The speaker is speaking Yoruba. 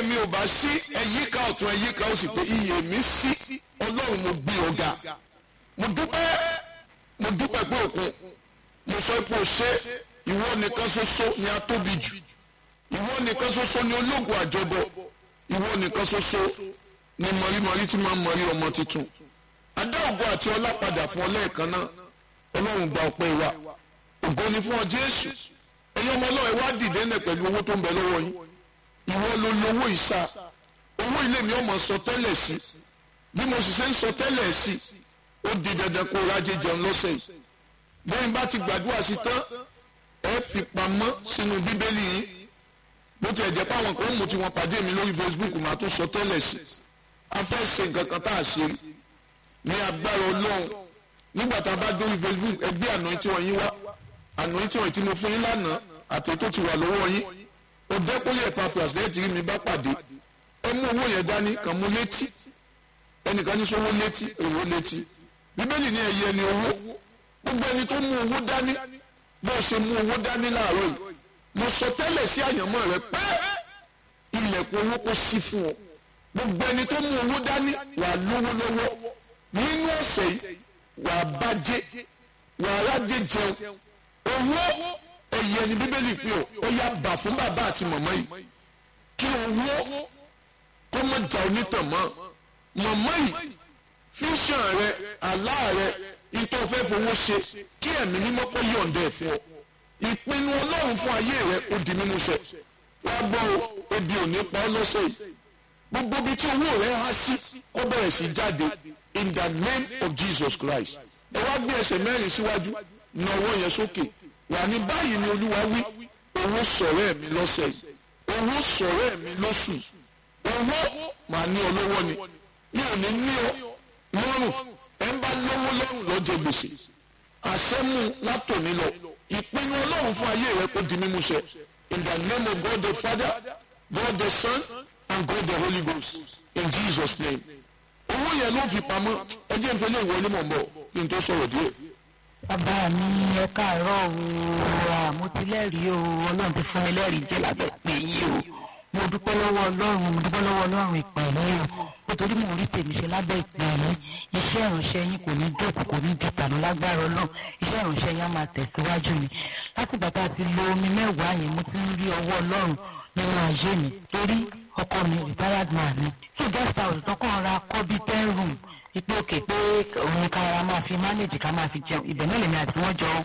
mi ò bá sí ẹ̀yíká ọ̀tún ẹ̀yíká ó sì pé iyè mi sí ọlọ́run mo gbé ọ̀gá mo dúpẹ́ mo dúpẹ́ pé òkun mo sọ pé o ṣe ìwọ nìkan ṣoṣo ni a tóbi jù ìwọ nìkan ṣoṣo ni ológun àjọbọ ìwọ nìkan ṣoṣo ni mọ̀rímọ̀rí tí máa ń mọ̀rí ọmọ tuntun adá ògo àti ọlá padà fún ọ lẹ́ẹ̀kan náà ọlọ́run gba ọpẹ́ wa ògo ni fún ọ jésù ẹ̀yin ọmọ ọlọ́run wá dìde ńlẹ̀ pẹ̀lú owó tó ń bẹ lọ́wọ́ yín ìwọ ló lówó ìsà owó ilé mi ọmọ sọ tẹ́lẹ̀ sí bí mo sì ṣe ń sọ tẹ́lẹ̀ sí ó di dandan kó rájẹ jẹun lọ́sẹ̀ yìí bẹ́ẹ̀ bá ti gbàdúrà sí tán ẹ fi pamọ́ sínú bíbélì yìí bó tiẹ̀ jẹ́ pé àwọn kan mú tí wọ́n pàdé mi lórí Facebook màá tún sọ tẹ́lẹ̀ sí a fẹ́ ṣe nǹkan kan tá a ṣe ní agbára ọlọ́run nígbà tá a bá dórí Facebook ẹgbẹ́ àná tí wọ́n yín wá àná tí wọ́n ti mo fún yín lánàá àti tó ti wà lọ́wọ́ yín ọ̀dẹ́kùnlé Epaphras lẹ́yìn tí mi bá pàdé ẹ mú owó yẹn dání kàn mú létí ẹnìkan ní sọ́wọ́ létí owó létí bíbélì ní ẹ̀yẹ ni owó gbogbo ẹni tó mú owó dání bó ṣe mú owó dání láàárọ̀ yìí mo sọ tẹ́lẹ̀ sí àyànmọ́ rẹ pé ilẹ̀kùn owó kò sí fún ọ gbogbo ẹni tó mú owó dání wà lówó lọ́wọ́ nínú ọ̀sẹ̀ yìí wà bàjẹ́ wà rájẹ jẹun owó ẹ̀yẹ ni bíbélì pé ọ ó yá bà fún bàbá àti màmá yìí kí owó kọ́mọ̀jà onítàn mọ́ màmá yìí fíṣàn rẹ àlá rẹ ìtọ́ fẹ́ fowó ṣe kí ẹ̀mí mímọ́ kó yọ̀ǹda ẹ̀ fún ọ ìpinnu ọlọ́run fún ayé rẹ ó di mímú ṣẹ wá gbọ́ o ebi ò ní pa ọ́ lọ́sẹ̀ yìí gbogbo ibi tí owó rẹ há sí kó bẹ̀rẹ̀ sí jáde in the name of Jesus Christ ẹ wá gbé ẹsẹ̀ mẹ́rin síwájú na ọwọ́ yẹn sókè wà ní báyìí ni olúwa wí owó sọ̀rọ̀ ẹ̀mí lọ́sẹ̀ yìí owó sọ̀rọ̀ ẹ̀mí lọ́sùn owó màá ní ọ lọ́wọ́ ni mi ò ní ní ọ lọ́rùn ẹ̀ ń bá lọ́wọ́ lọ́rùn lọ́jọ́ gbèsè àṣẹ́mu látòní lọ ìpinnu ọlọ́run fún ayé rẹ kó di mímú ṣẹ in the name of God the Father God the Son and God the Holy Ghost in Jesus name owó yẹn ló fi pamọ́ ẹ jẹ́ ìfẹ́ lè wọlé mọ̀ bọ̀ kí n tó sọ̀rọ̀ díẹ̀. bàbá mi ẹ káàárọ̀ o àmútilẹ́rìí o ọlọ́run ti fún ẹlẹ́rìí jẹ́ lábẹ́ pé yín o mo dúpẹ́ lọ́wọ́ ọlọ́run mo dúpẹ́ lọ́wọ́ ọlọ́run ìpè yín o nítorí mo rí tèmi ṣe lábẹ́ ìpè yín iṣẹ́ ìránṣẹ́ yín kò ní dòkú kò ní di tànú lágbára ọlọ́run iṣẹ́ ìránṣẹ́ yín á máa tẹ̀síwájú ni láti bàtà ti lo omi mẹ́wàá yẹn mo ti ń rí ọwọ́ ọlọ́run nínú ayé mi torí ọkọ mi retired man ni tí guest house tọkàn ra kọ́ bí ten room ipò òkè pé òun ká máa fi manage ká máa fi jẹun ibẹ̀ náà lèmi àti wọ́n jọ